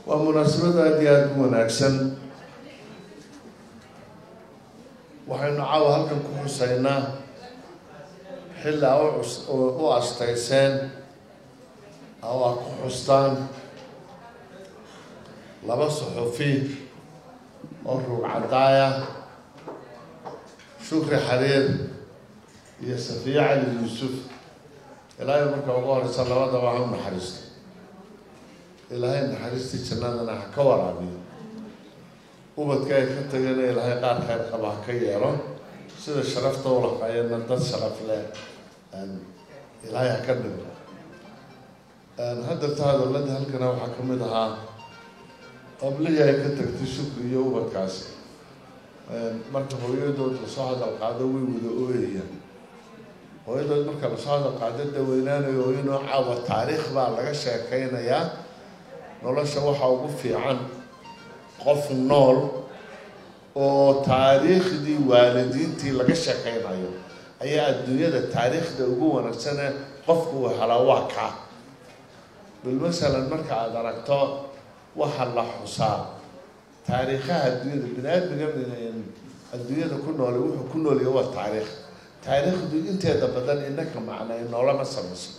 waa munaasabad aada iyo aada u wanaagsan waxaynu caawa halkan ku xuseynaa xilli a u astayseen oo a ku xustaan laba suxufi oo ruug cadaaya shukri xariir iyo safiya cali yuusuf ilaahay marka ugu horeysa labadaba ha u naxariisto ilaahay naxariistii jannadana ha ka waraabiyo ubadka ay ka tageen ilaahay qaar kheyr qaba ha ka yeelo sida sharafta ulaqaayana dad sharaf leh ilaahay ha ka dhigo hadda ta hadalada halkana waxaa kamid ahaa qablihii ay ka tagtay shukri iyo ubadkaasi marka hooyadood lasoo hadal qaado way wada ooyayaan hooyadood marka lasoo hadal qaado daweynaanayo inoo caawa taariikh baa laga sheekeynayaa nolosha waxaa ugu fiican qof nool oo taariikhdii waalidiintii laga sheekeynayo ayaa adduunyada taariikhda ugu wanaagsane qofku uu helaa waa kaa bal masalan marka aada aragto waxa la xusaa taariikhaha adduunyada bini aadmiga adduunyada ku noole wuxuu ku noolya waa taariikh taariikhdu inteeda badan inaka macnay noolama samayso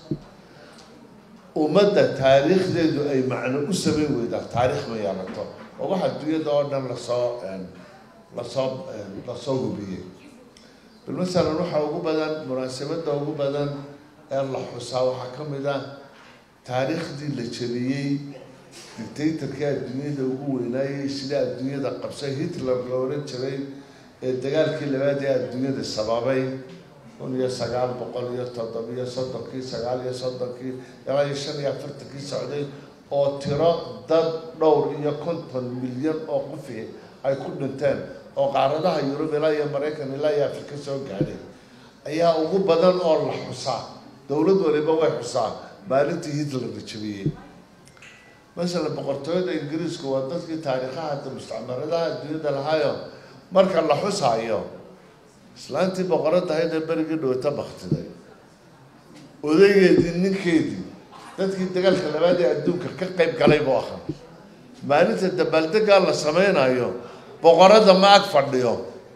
ummadda taariikhdeedu ay macno u samayn weydaa taariikh ma yeelato oo wax adduunyada oo dhan lasoo lasoo lasoo hubiyey bal masalan waxaa ugu badan munaasabadda ugu badan ee la xusaa waxaa ka mid ah taariikhdii la jebiyey dictatorkii adduunyada ugu weynaayey sida adduunyada qabsay hitler la oran jiray ee dagaalkii labaad ee adduunyada sababay kun iyo sagaal boqol iyo toddobiyo soddonkii sagaal iyo soddonkii ilaa iyo shan iyo afartankii socday oo tiro dad dhowr iyo konton milyan oo qofi ay ku dhinteen oo qaaradaha yurub ilaa iyo maraykan ilaa iyo afrika soo gaadhay ayaa ugu badan oo la xusaa dowlad waliba way xusaa maalintii hitler la jabiyey masalan boqortooyada ingiriisku waa dadkii taariikhaha hadda mustacmaradaha adduunyada lahaayo marka la xusaayo islaantii boqorada ahayd ee berigii dhowata baktiday odaygeedii ninkeedii dadkii dagaalka labaad ee adduunka ka qeyb galay buu ahaa maalinta dabaaldegaa la sameynayo boqorada ma ag fadhiyo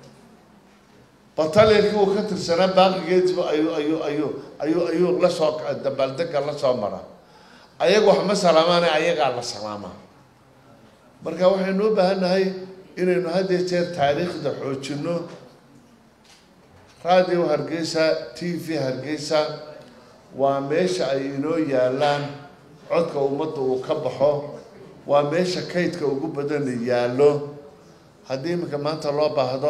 batalyankii uu ka tirsanaa baaqigeediba ayuu ayuu ayuu ayuu ayuu lasoo dabaaldega lasoo mara ayaga wax ma salaamaane ayagaa la salaamaa marka waxaynu u baahan nahay inaynu hadee jeer taariikhda xoojino radio hargeysa t v hargeysa waa meesha ay inoo yaalaan codka ummadda uu ka baxo waa meesha kaydka ugu badan yaallo haddii iminka maanta loo baahdo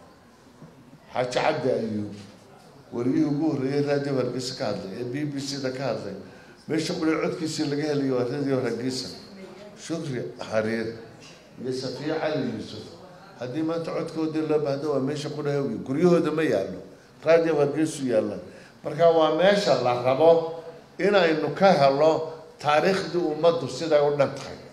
xaaji cabdi ayuub wariyihii ugu horreeyey radio hargeysa ka hadlay ee b b c da ka hadlay meesha quli codkiisii laga helayo waa radio hargeysa shukri xariir iyo safiya cali yuusuf haddii maanta codkoodii loo baahdo waa meesha qudhahawi guryahooda ma yaallo radio hargeysu yaalla marka waa meesha la rabo inaynu ka helo taariikhdii ummaddu siday u dhan tahay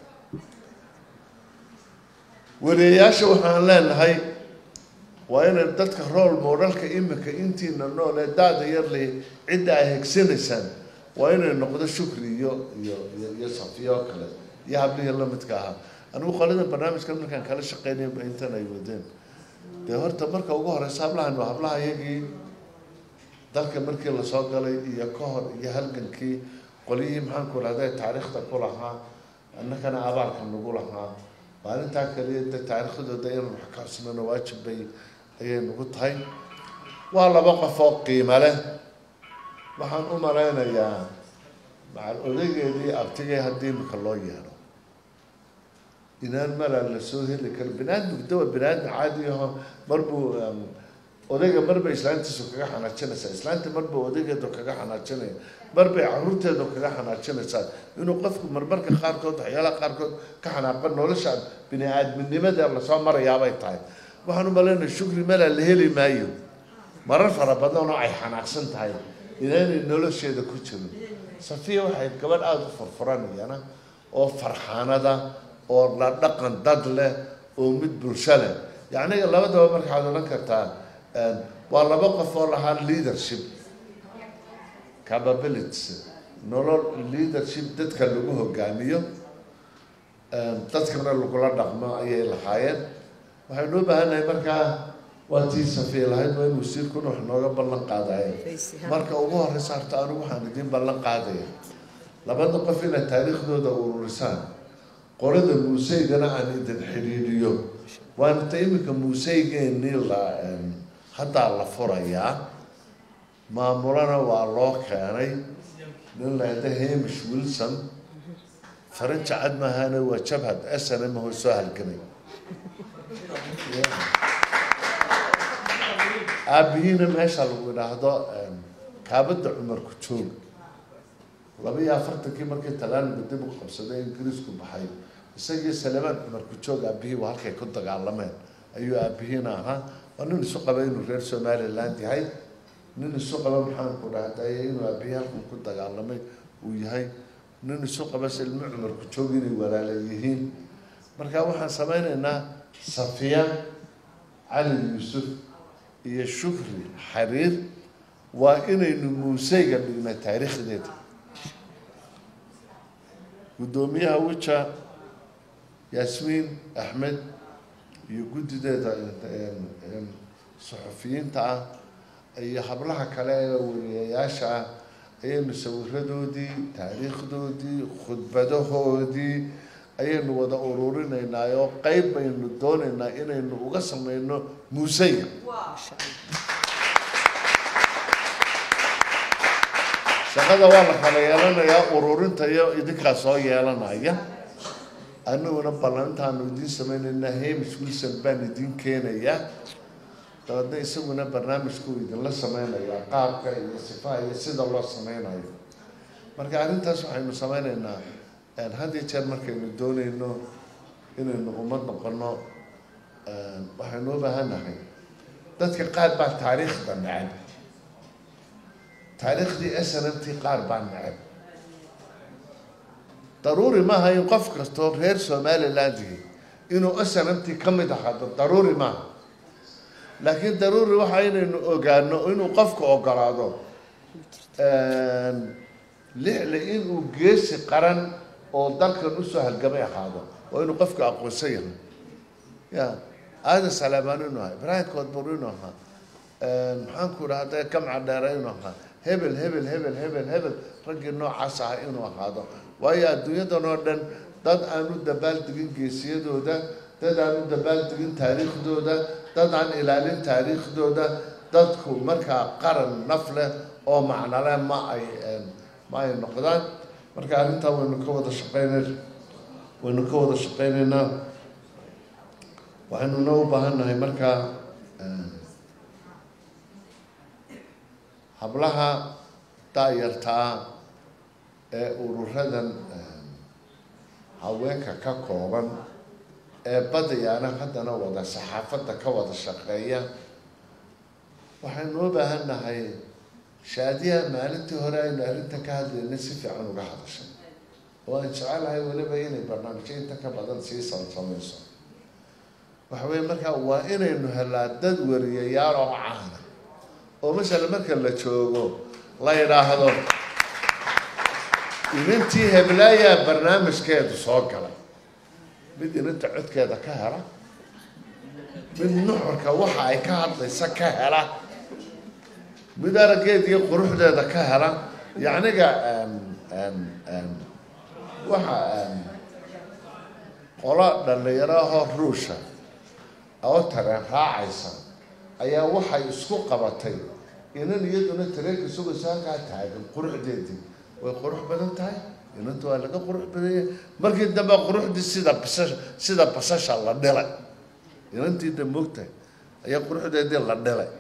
wareeyaasha waxaan leenahay waa inay dadka rool moodhalka imika intiina nool ee daada yar le cidda ay hegsanaysaan waa inay noqdo shukri iyo iyo iyo iyo safiya oo kale iyo hablihii lamidka ahaa anigu qolada barnaamijkan markaan kala shaqeynayba intan ay wadeen dee horta marka ugu horeysa hablahan waa hablaha iyagii dalka markii lasoo galay iyo ka hor iyo halgankii qolyihii maxaanku rahday taariikhda ku lahaa annakana abaalka nagu lahaa maalintaa kaliya de taariikhdooda inaan wax ka xusnano waajib bay ayay nagu tahay waa laba qof oo qiimo leh waxaan u malaynayaa macal odaygeedii abtigay haddii imika loo yeedho inaan malaa lasoo heli karo binaadmigu dawa binaadmi caadi aho marbuu odayga marbay islaantiisu kaga xanaajinaysaa islaanta marbuu odaygeedu kaga xanaajinaya marbay caruurteedu kaga xanaajinaysaa inuu qofku marmarka qaarkood waxyaalaha qaarkood ka xanaaqo nolosha bini aadminimada lasoo marayaabay tahay waxaan u malaynaya shukri malaa la heli maayo marar fara badan oo ay xanaaqsan tahay inaanay nolosheeda ku jirin safiya waxay gabadh aada u furfuranayana oo farxaanada oo la dhaqan dad leh oo mid bulsho leh yacni labadaba markaad odhan kartaa waa laba qof oo lahaa leadership capabilities nolol leadership dadka lagu hogaamiyo dadkana lagula dhaqmo ayay lahaayeen waxaynu u baahannahay markaa waa tii safiya lahayd waa in wasiirkuna wax nooga ballan qaadaya marka ugu horeysa harta anigu waxaan idiin ballan qaadaya labada qof inaad taariikhdooda ururisaan qorada muuseygana aan idin xidhiidhiyo waana ta iminka muuseygeenii la haddaa la furayaa maamulana waa loo keenay nin laada hamish wilson faranji cad maahane waa jabhad snm ho soo halgamay aabihiina meesha lagu idhaahdo kaabada cumarku joog laba iyo afartankii markii talaaniga dib u qabsaday ingiriisku baxay isagii salemaan cumarku joog aabihii waa halkay ku dagaalameen ayuu aabihiina ahaa waa nin isu qaba inuu reer somaliland yahay nin isu qaba maxaanku dhahday inuu aabihii halkan ku dagaalamay uu yahay nin isu qaba silmo cumarku joog inay walaala yihiin marka waxaan sameyneynaa safiya cali yuusuf iyo shukri xariir waa inaynu muuseyga dhignay taariikhdeeda guddoomiyaha wija yaasmiin axmed iyo guddideeda saxufiyiinta ah iyo hablaha kale ee wariyayaasha ah ayaynu sawiradoodii taariikhdoodii khudbadahoodii ayaynu wada ururinaynaa oo qeyb baynu doonaynaa inaynu uga sameyno muuseyga shaqada waa la kala yeelanayaa ururinta iyo idinkaa soo yeelanaya aniguna ballantaanu idiin sameynaynaa hamish wilson baan idiin keenayaa dabeedna isaguna barnaamijku idinla sameynayaa qaabka iyo sifaha iyo sida loo sameynayo marka arrintaas waxaynu sameyneynaa had iyo jeer markaynu dooneyno inaynu ummad noqono waxaynu u baahannahay dadka qaar baa taariikhda necab taariikhdii snmt qaar baa necab daruuri maaha in qof kastoo reer somaliland yihi inuu snmt ka mid ahaado daruuri maaha laakiin daruuri waxa inaynu ogaano inuu qofka ogolaado lixle inuu geesi qaran oo dalkan usoo halgamay ahaado waa inuu qofka aqoonsan yahay ya aadan salaamaan inuu ahaa ibraahim koodbur inuu ahaa maxaanku dhahda gamca dheere inuu ahaa hebel hebel hebel hebel hebel raggii noocaas aha inuu ahaado waayo adduunyadan oo dhan dad aan u dabaaldegin geesiyadooda dad aan u dabaaldegin taariikhdooda dad aan ilaalin taariikhdooda dadku markaa qaran naf leh oo macnole ma ay ma ay noqdaan marka arrintaa waynu ka wada shaqeynay waynu ka wada shaqeyneynaa waxaynuna u baahannahay markaa hablaha daayartaa ee ururadan haweenka ka kooban ee badayaana haddana wada saxaafadda ka wada shaqeeya waxaynu u baahannahay shaadiyaha maalintii hore aynu arrintan ka hadlaynay si fiican uga hadashay oo aan jecelahay weliba inay barnaamijyo inta ka badan sii samsameyso waxa weye markaa waa inaynu helaa dad wariyayaal oo caana oo masala marka la joogo la yidhaahdo inantii heblaayaa barnaamijkeedu soo galay mid inanta codkeeda ka hela mid nuxurka waxa ay ka hadlaysa ka hela mid araggeeda iyo quruxdeeda ka hela yacniga waxa qolo dhalinyaro ahoo ruusha oo tareen raacaysa ayaa waxay isku qabatay inan iyaduna tareenka sugayso halkaa taagan quruxdeedii way qurux badan tahay inanta waa laga qurux badanya markii dambe quruxdii sida basa sida basasha la dhilay inantii da moogtahay ayaa quruxdeedii la dhilay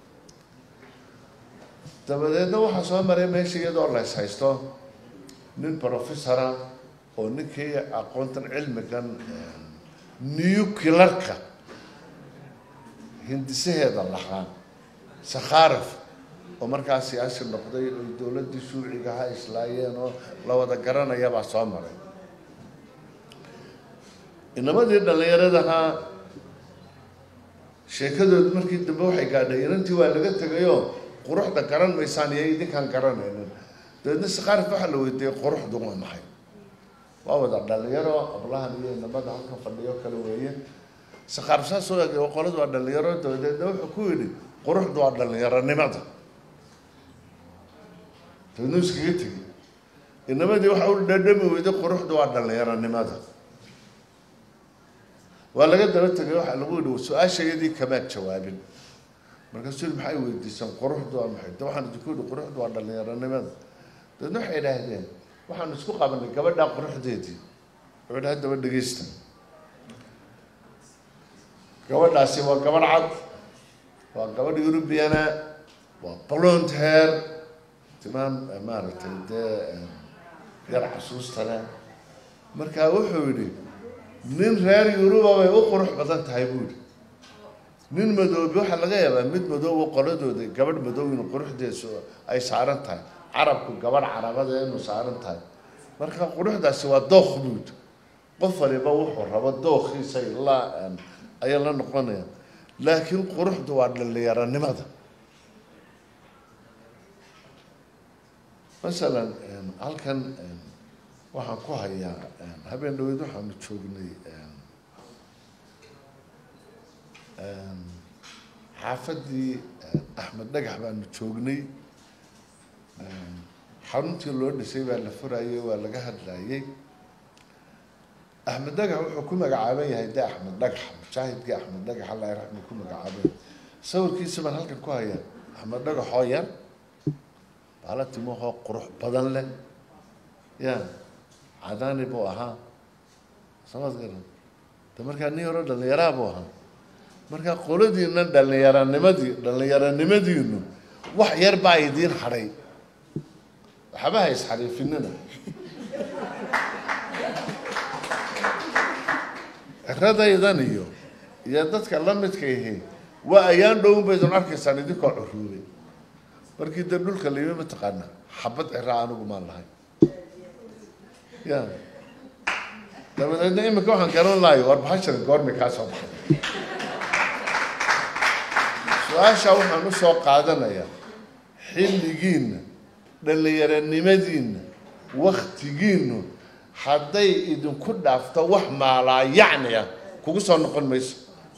dabadeedna waxaa soo maray meesha iyadoo la is haysto nin professora oo ninkii aqoontan cilmigan nuclearka hindisaheeda lahaa sakharif oo markaa siyaasi noqday oy dowladdii shuucigaha islaayeen oo la wada garanayabaa soo maray inamadii dhallinyaradahaa sheekadood markii dambe waxay gaadhay inantii waa laga tegayoo quruxda garan maysaan iyo idinkaan garanaynin dabeedna sakharif waxaa la weydiiyey quruxdu waa maxay waa wada dhalinyaro ablahan iyo inamada halkan fadhiyo kale weeye saqaar saas u eg qoladu waa dhalinyaro dabadeedna wuxuu ku yidhi quruxdu waa dhalinyaronimada dabeedna iskaga tegi inamadii waxa u dhadhami weyday quruxdu waa dhalinyaronimada waa laga daba tegay waxaa lagu yihi su-aashayadii kamaad jawaabin markaasuu yihi maxay weydiisaan quruxdu waa maxay de waxaan idinku yihi quruxdu waa dhalinyaronimada dabeedna waxay idhaahdeen waxaanu isku qabanay gabadhaa quruxdeedii wuxuu idhi haddaba dhegeysta gabadhaasi waa gabadh cad waa gabadh eurubiana waa blond hair timaan maaragtay dee yar xasuusta leh markaa wuxuu yidhi nin reer yuruba bay u qurux badan tahay buu yihi nin madoobi waxaa laga yaabaa mid madoobo qoladooda gabadh madow inu quruxdeesu ay saaran tahay carabku gabadh carabada inuu saaran tahay marka quruxdaasi waa dookh buud qof waliba wuxuu rabo dookhiisa la ayaa la noqonaya laakiin quruxdu waa dhalinyaronimada masalan halkan waxaan ku hayaa habeen dhaweyd waxaanu joognay xaafadii axmed dhagax baanu joognay xaruntii loo dhisay baa la furayay waa laga hadlayay axmed dhagax wuxuu ku magacaaban yahay de axmed dhagax mujaahidkii axmed dhagax alla raxmi ku magacaaban sawirkiisa baan halkan ku hayaa axmed dhagaxoo yar baala timahoo qurux badan leh ya cadaani buu ahaa samaad garan de markaa nin horo dhalinyaraa buu ahaa markaa qoladiina dhalinyarannimadii dhalinyaranimadiinu wax yar baa idiin hadhay waxba ha isxariifinina ciradaydan iyo iyo dadka la midka ihi waa ayaan dhowun baydun arkaysaan idinkoo curuubay markii de dhulka layimi mataqaana xabad ciraa anigu maan lahay ya dabadeedna imika waxaan garan lahayo war bahashara goormi kaa soo baxay su-aasha waxaan usoo qaadanayaa xilligiina dhalinyaranimadiina waktigiinu hadday idinku dhaafto wax maalaa yacni ah kugu soo noqon mayso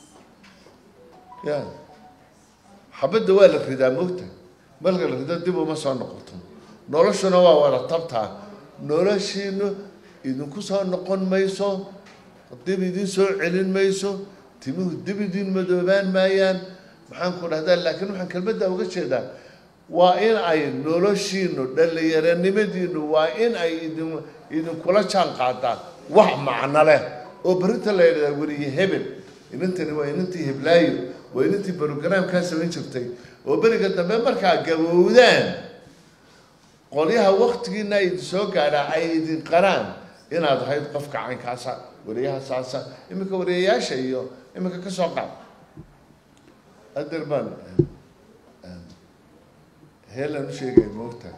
ya xabadda waa la ridaa mogta marka la rido dib uma soo noqoto noloshuna waa wada tabtaa noloshiinu idinku soo noqon mayso dib idin soo celin mayso timuhu dib idin madoobaan maayaan maxaan ku dhahdaa laakiin waxaan kelmadda uga jeedaa waa in ay noloshiinu dhalinyaranimadiinu waa in ay idin idinkula jaan qaadaa wax macno leh oo berinta la yidhahdaa weriye hebel inantani waa inantii heblaayo waa inantii brogramkaa samayn jirtay oo beriga dambe markaa gabowdaan qolyaha waktigiina idin soo gaadhaa ay idin qaraan inaad ahayd qofka caynkaasa wariyaha saasa iminka wariyayaasha iyo iminka ka soo qaad adeer baan heelaan u sheegaya moogta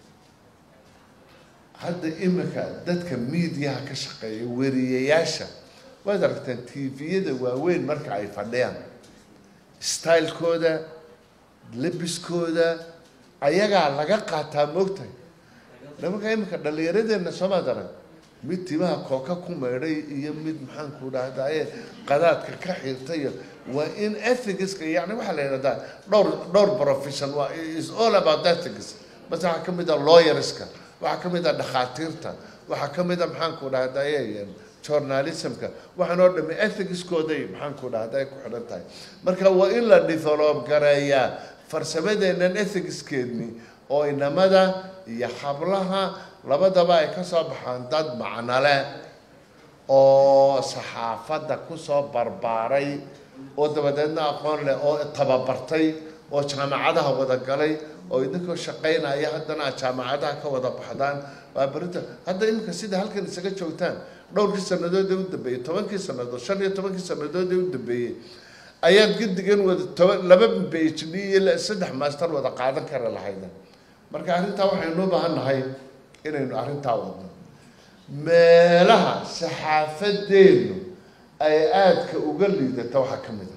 hadda iminka dadka miidiyaha ka shaqeeya wariyayaasha waad aragtaan tviyada waaweyn marka ay fadhiyaan stylekooda labiskooda ayagaa laga qaataa moogtahay nimanka iminka dhalinyaradeenna soomaad arag mid timaha kooka ku maydhay iyo mid maxaanku dhahdaye qadaadka ka xirtayo waa in ethicska yani waxaa la yidhahdaa dhowr dhowr profession waa is all about ethics bas waxaa kamid a lawyerska waxaa kamid a dhakhaatiirta waxaa kamid a maxaanku dhahdaye journalismka waxaan oo dhami ethicskooday maxaanku dhahdaye ku xidhan tahay marka waa in la develop gareeyaa farsamadeennan ethicskeedni oo inamada iyo hablaha labadaba ay ka soo baxaan dad macnole oo saxaafadda kusoo barbaaray oo dabadeedna aqoon leh oo tababartay oo jaamacadaha wada galay oo idinkoo shaqaynaya haddana aad jaamacadaha ka wada baxdaan waa berinta hadda iminka sida halkan isaga joogtaan dhowrkii sanadood ee u dambeeyey tobankii sanadood shan iyo tobankii sanadood ee u dambeeyey ayaad gedigan wada toban laba phd iyo saddex master wada qaadan kara lahayda marka arrintaa waxaynu u baahan nahay inaynu arrintaa wadno meelaha saxaafadeenu ay aadka uga liidata waxaa ka mid a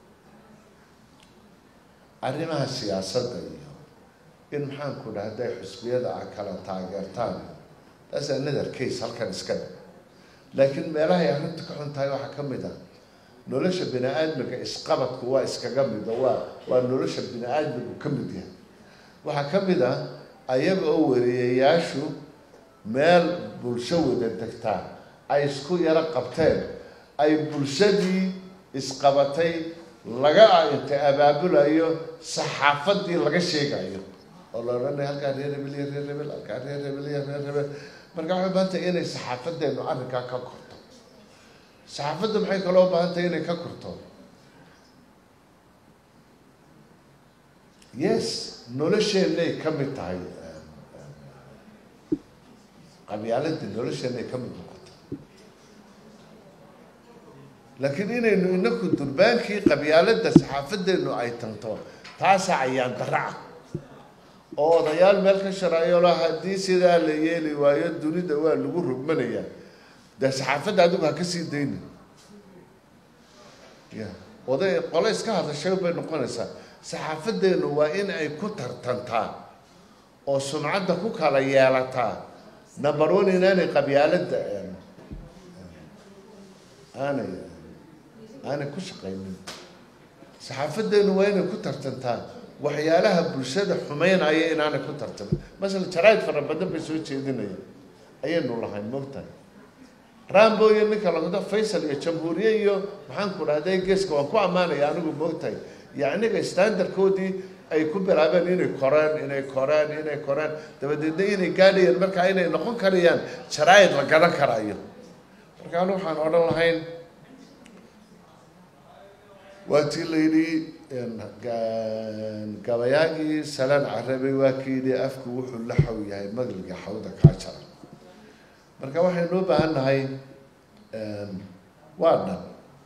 arrimaha siyaasadda iyo in maxaanku dhahday xusbiyada a kala taageertaan that's another case halkan iska dhe laakiin meelahay arrintu ka xun tahay waxaa ka mid ah nolosha bini aadmiga isqabadku waa iskaga mido waa waa nolosha bini aadmigu ka mid yahay waxaa ka mid ah ayaga oo wariyayaashu meel bulsho wada degtaa ay isku yaro qabteen ay bulshadii isqabatay laga inta abaabulayo saxaafadii laga sheegayo oo la odhanaya halkaa reer hebel iyo reer hebel halkaa reer hebel iyo reer hebel marka waxay ubaahan tahay inay saxaafadeenu arrinkaa ka korto saxaafadda maxay kaloo ubaahan tahay inay ka korto yes nolosheenay ka mid tahay qabyaaladii nolosheenay ka mid noqota laakiin inaynu inaku durbaankii qabyaaladda saxaafadeenu ay tanto taasaa ayaan dara ah oo odayaal meel ka sharaayo la haddii sidaa la yeeli waayo dunida waa lagu rogmanayaa dee saxaafadda adigu ha ka sii dayni ya oday qole iska hadashay bay noqonaysaa saxaafadeenu waa in ay ku tartantaa oo sumcadda ku kala yeelataa number one inaanay qabyaaladda aanay aanay ku shaqaynin saxaafadeenu waa inay ku tartantaa waxyaalaha bulshada xumeynaya inaanay ku tartamin masala jaraaid fara badan bay soo jeedinaya ayaynu lahayn mogtahay rambo iyo ninka lagado faysal iyo jamhuuriye iyo maxaan ku dhahday geeska waan ku ammaanaya anigu mogtahay yacniga standardkoodii ay ku bilaabeen inay koreen inay koreen inay koreen dabadeedna inay gaadhayaan markaa inay noqon karayaan jaraaid la garan karayo marka anu waxaan odhan lahayn waa tii la yidhi gabayaagii salaan carabay waa ka yidhi afku wuxuu la xaw yahay madriga xawda kaa jara marka waxaynu u baahan nahay waa dhan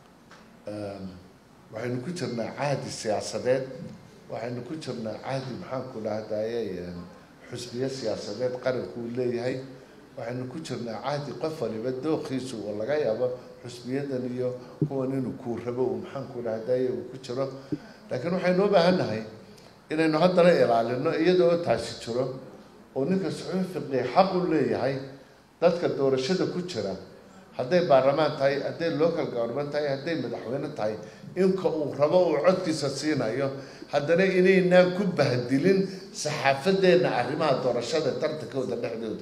waxaynu ku jirnaa cahdi siyaasadeed waxaynu ku jirnaa cahdi maxaanku dhahdaye xusbiye siyaasadeed qaranku uu leeyahay waxaynu ku jirnaa cahdi qof waliba dooqiisu oo laga yaabo xusbiyadan iyo kuwan inuu kuu rabo uu maxaanku dhahdaye uu ku jiro laakiin waxaynu u baahan nahay inaynu haddana ilaalino iyadoo taasi jiro oo ninka suxuufiqii xaq u leeyahay dadka doorashada ku jira hadday baarlamaan tahay hadday local government tahay hadday madaxweyne tahay inka uu rabo uu codkiisa siinayo haddana inaynaan ku bahdilin saxaafadeenna arrimaha doorashada tartankooda dhexdooda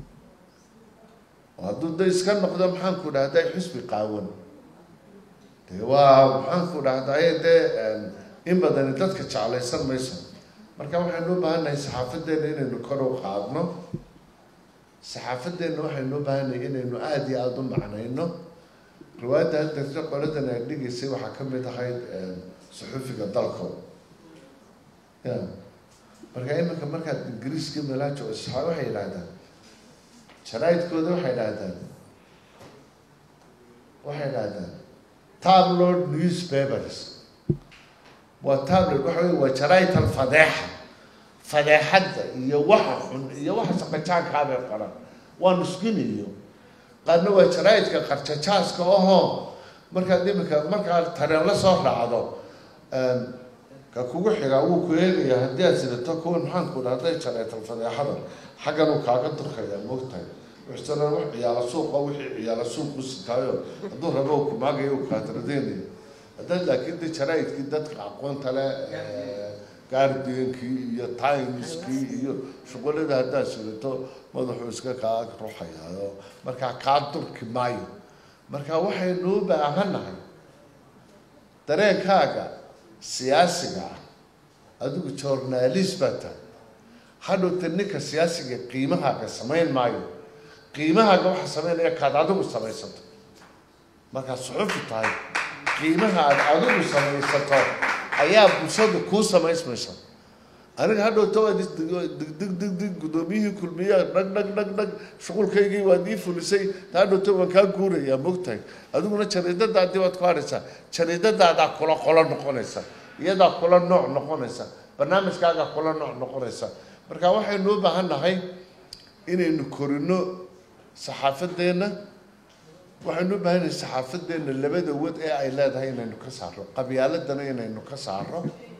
oo hadduu da iska noqdo maxaanku dhahday xusbi qaawan dee waa maxaanku dhahdaye dee in badani dadka jeclaysan mayso marka waxaynu u baahan nahay saxaafadeenna inaynu kor u qaadno saxaafadeenna waxaynu u baahannahay inaynu aada iyo aada u macnayno riwaayadda hadarta qoladan ay dhigaysay waxaa ka mid ahayd suxuufiga dalko ya marka iminka markaad ingiriiska melaajo isxaa waxay yidhahdaan jaraaidkooda waxay dhahdaan waxay dhahdaan tabloid newspapers waa tabloid waxa wey waa jaraaidal fadeexa fadeexadda iyo waxa xun iyo waxa saqajaankaabay qoran waa nusginiyo qaarna waa jaraaidka qarjajaaska ahoo markaad iminka markaad tareen la soo raacdo ka kugu xigaa wuu ku eegaya haddii aad sidato kuwan maxaanku dhahday jaraaidal fadeexada xaggan uu kaaga durkaya moogtahay wixsana wax ciyaala suuqa wixii ciyaala suuq u sitaayo hadduu rabo uu kumaagayo uu kaatradeynayo haddaad laakiin de jaraaidkii dadka aqoonta le guardiankii iyo timeskii iyo shuqulada haddaad sidato madaxuu iska kaa ruxayaayo markaa kaa durki maayo marka waxaynu u baahannahay dareenkaaga siyaasiga ah adigu journalist baa tahay hadhowta ninka siyaasiga qiimahaaga samayn maayo qiimahaaga waxa sameynaya kaad adigu samaysato markaad suxufi tahay qiimaha aad adigu samaysato ayaa bulshadu kuu samaysmaysa aniga hadhowta waad dig dig dig dig guddoomiyihii kulmiya dhag dhag dhag dhag shuqulkaygii waad ii fulisay ta hadhowta waan kaa guurayaa mogtahay adiguna jariidadaadii waad ku hadhaysaa jariidadaadaa kula qolo noqonaysa iyadaa kula nooc noqonaysa barnaamijkaagaa kula nooc noqonaysa marka waxaynu u baahan nahay inaynu korino saxaafadeenna waxaynu u baahan nahay saxaafadeenna labada wad ee ay leedahay inaynu ka saaro qabyaaladana inaynu ka saaro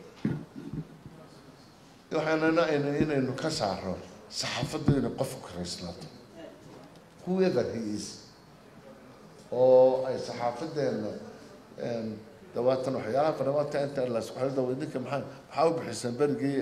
waxaanana inaynu ka saaro saxaafaddu inay qofku karaysnaato whoever he is oo ay saxaafadeena dawaatan waxyaalaha qanawaadka inta laskuxelida idinka maxaa maxaa u bixiseen berigii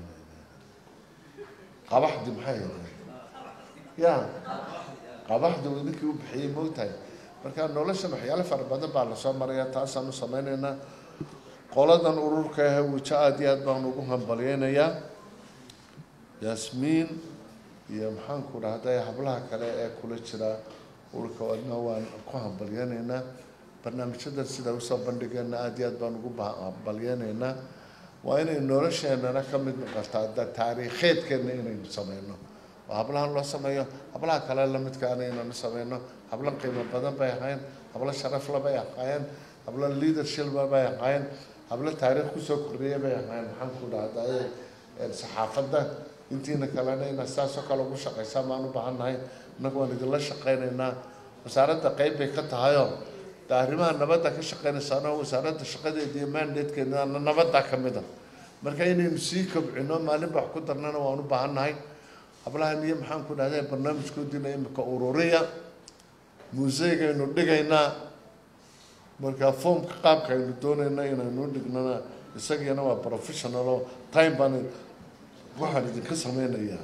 qabaxdi maxay ahayd ya qabaxdi uu idinkii u bixiyey moogtahay marka noloshan waxyaalo fara badan baa lasoo maraya taasaan u sameyneynaa qoladan ururka ah wijo aada iyo aad baan ugu hambalyeynayaa yaasmiin iyo maxaanku dhahday hablaha kale ee kula jira ururka adna waan ku hambalyeyneynaa barnaamijyadan sidaa usoo bandhigeena aada iyo aad baan ugu hambalyeyneynaa waa inay nolosheenana ka mid noqotaa da taariikheedkeena inaynu sameyno oo hablahan loo sameeyo hablaha kale lamidkaana inaynu sameyno hablo qiimo badan bay ahaayeen hablo sharafla bay ahaayeen hablo leadershipba bay ahaayeen hablo taariikh kusoo kordhiyay bay ahaayeen maxaan ku dhahdaye saxaafadda intiina kalena inaad saasoo kale ugu shaqaysaan baan u baahannahay innagu waan idinla shaqaynaynaa wasaaradda qeyb bay ka tahayoo de arrimaha nabadda ka shaqeynaysaano wasaaradda shaqadeeda iyo mandatekeedana nabadda ka mid a marka inaynu sii kobcino maalinba wax ku darnana waan u baahannahay hablahan iyo maxaan ku dhahday barnaamijkoodiina imika ururiya museegaynu dhigaynaa marka foomka qaabka aynu doonayna inaynu dhignana isagiina waa professional oo time baan waxaan idinka sameynayaa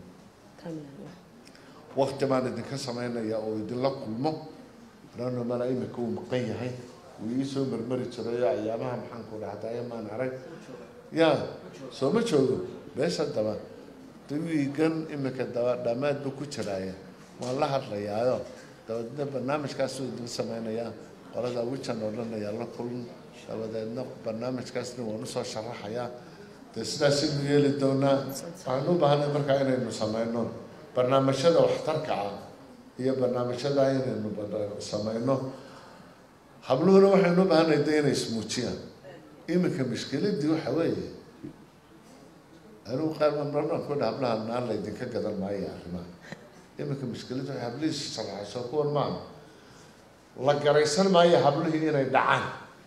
wakti baan idinka sameynayaa oo idinla kulmo ranamana imika uu maqan yahay wuu iisoo marmari jirayo ayaamaha maxaan ku dhahdaye maan arag ya soo ma joogo meesha daba dawiigan imika daba dhamaad buu ku jiraaya waan la hadlayaayo dabadeedna barnaamijkaasuu idin sameynayaa qolada wijan oo dhan ayaa la kulan dabadeedna barnaamijkaasna waan usoo sharaxayaa dee sidaasaynu yeeli doonaa waxaan u baahnay markaa inaynu sameyno barnaamijyada waxtarka ah iyo barnaamijyada inaynu sameyno habluhuna waxaynu u baahanay de inay ismuujiyaan iminka mushkiladii waxa weeye anigu qaar marmarnaan ku dha hablaha naan laydinka gadan maayo arrimaha iminka mushkiladu waxay hablihii sharaxayso kuwan maa la garaysan maayo hablihii inay dhacaan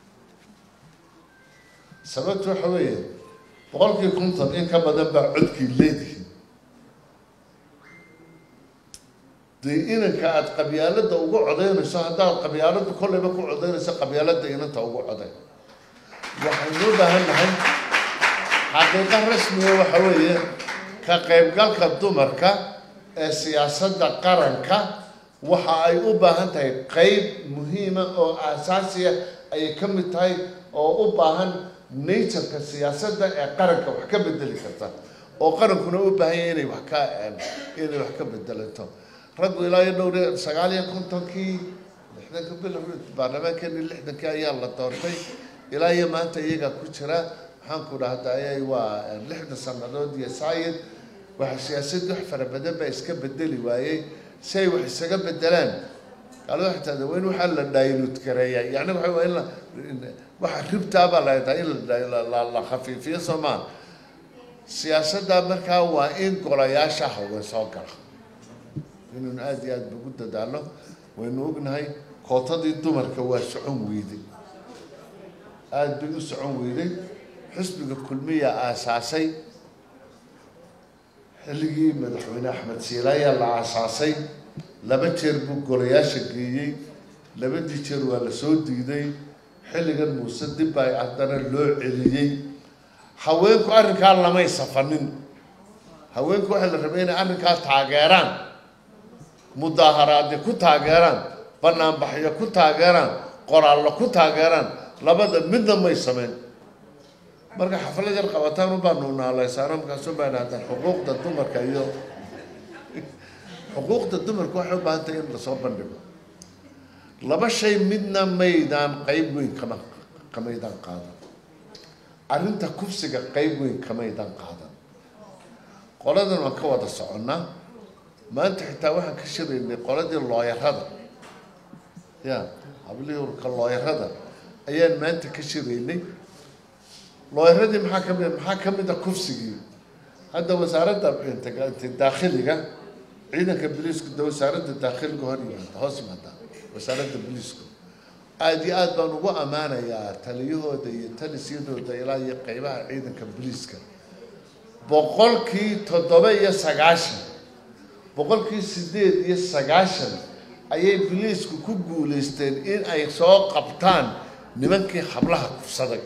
sababtu waxa weeye boqolkii konton in ka badan baa codkii leedihin dee inanka aada qabyaalada ugu codaynayso haddaad qabyaalada kolleyba ku codaynayso qabyaalada inanta ugu coday waxaynu u baahan nahay xaqiiqa rasmiga waxa weeye ka qaybgalka dumarka ee siyaasadda qaranka waxa ay u baahan tahay qeyb muhiima oo aasaasiya ayay ka mid tahay oo u baahan natureka siyaasadda ee qaranka wax ka bedeli karta oo qarankuna u baahan yahay inay wax ka inay wax ka bedelanto raggu ilaa iyo dhowr sagaal iyo kontonkii lixdanka bil baarlamaankeeni lixdankii ayaa la doortay ilaa iyo maanta iyagaa ku jira maxaan ku dhahdaye waa lixdan sanadood iyo saayid waxa siyaasadii wax fara badan baa iska bedeli waayey si ay wax isaga bedelaan gaalada waxay tahda waa in waxaa la daylud gareeya yani waxa waa in la waxa ribtaabaa la taa in la la khafiifiyo soo maa siyaasadda markaa waa in golayaasha haween soo gala inaynu aada iyo aada ugu dadaalo waynu ognahay kootadii dumarka waa socon weyday aada bay u socon weyday xisbiga kulmiya aasaasay xilligii madaxweyne axmed siilaayaa la aasaasay laba jeer buu golayaasha geeyey labadii jeer waa la soo diiday xilligan muuse dib baa haddana loo celiyey haweenku arrinkaa lamay safanin haweenku waxaa la rabay inay arrinkaa taageeraan mudaaharaadyo ku taageeraan banaanbaxyo ku taageeraan qoraallo ku taageeraan labada midna may sameyn marka xaflad yar qabataan ubaanu naalaysaano markaasu baan hahdaan xuquuqda dumarka iyo xuquuqda dumarka waxay u baahan tahay in lasoo bandhigo laba shay midna maydaan qeyb weyn kama kamaydaan qaadan arrinta kufsiga qeyb weyn kamaydaan qaadan qoladan waan ka wada soconnaa maanta xitaa waxaan ka shiraynay qoladii looyarada ya hablihii urka looyarada ayaan maanta ka shiraynay looyaradii maxaa ka mid maxaa ka mid a kufsigii hadda wasaaradda daakhiliga ciidanka biliisku de wasaaradda daakhiliga hor yimaada hoos yimaada wasaaradda biliisku aada iyo aada baan ugu ammaanayaa taliyahooda iyo talisyadooda ilaa iyo qeybaha ciidanka biliiska boqolkii toddoba iyo sagaashan boqolkii sideed iyo sagaashan ayay biliisku ku guulaysteen in ay soo qabtaan nimankii hablaha kufsaday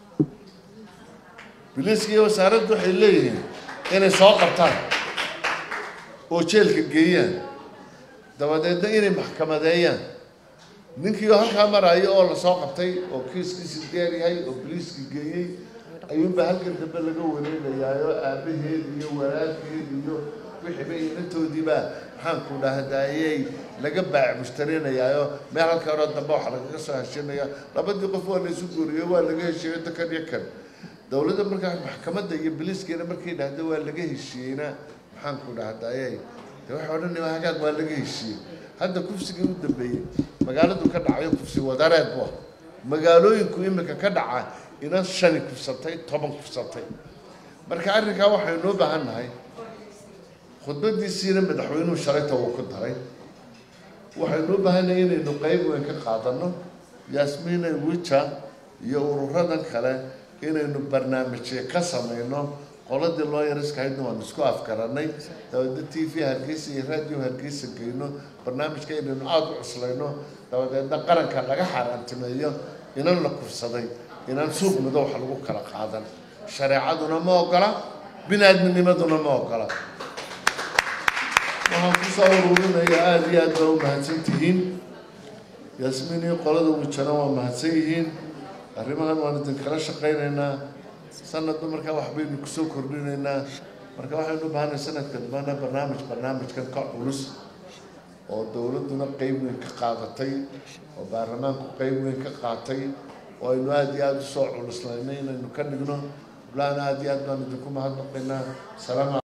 biliiska iyo wasaaraddu waxay leeyihiin inay soo qabtaan oo jeelka geeyaan dabadeedna inay maxkamadeeyaan ninkii halkaa maraayo oo lasoo qabtay oo kiiskiisi deer yahay oo biliiska geeyey ayuunbaa halkan dambe laga wareegayaayo aabaheed iyo walaalkeed iyo wixiiba inantoodiibaa maxaanku dhahdayey laga baac mushtarinayaayo meel halka hore dambe waxaa lagaga soo heshinaya labadii qof waa la isu guuriyo waa laga heshiiyo dakan iyo kan dowladda markaa maxkamadda iyo biliiskeena markay dhahda waa laga heshiiyeyna maxaanku dhahdayey de waxa odhanaya hagaag waa laga heshiiyey hadda kufsigii u dambeeyey magaaladu ka dhacayo kufsi wadareed bu ah magaalooyinku imika ka dhaca inan shani kufsatay toban kufsatay marka arrinkaa waxaynuu baahan nahay khudbadiisiina madaxweynuhu shalayta wuu ku daray waxaynu u baahannahay inaynu qeyb weyn ka qaadano yaasmiina wija iyo ururadan kale inaynu barnaamijyo ka samayno qoladii loo yariskahaydna waanu isku afgaranay dabadeed t v hargeysa iyo radio hargeysa geyno barnaamijka inaynu aada u cuslayno dabadeedna qaranka laga xaaraantimeeyo inan la kufsaday inaan suuq mido wax lagu kala qaadan shareecaduna ma ogola bini-aadminimaduna ma ogola waxaan kusoo ururinaya aada iyo aad baa u mahadsan tihiin yaasmiin iyo qolada wijana waa mahadsan yihiin arrimahan waan idinkala shaqaynaynaa sanadba markaa waxbaynu kusoo kordhinaynaa marka waxaynu u baahanay sanadka dambana barnaamij barnaamijkan ka culus oo dowladduna qeyb weyn ka qaadatay oo baarlamaanku qeyb weyn ka qaatay oo aynu aada iyo aada usoo culuslaynay inaynu ka dhigno blaan aada iyo aad baan idinku mahadnaqaynaa salaam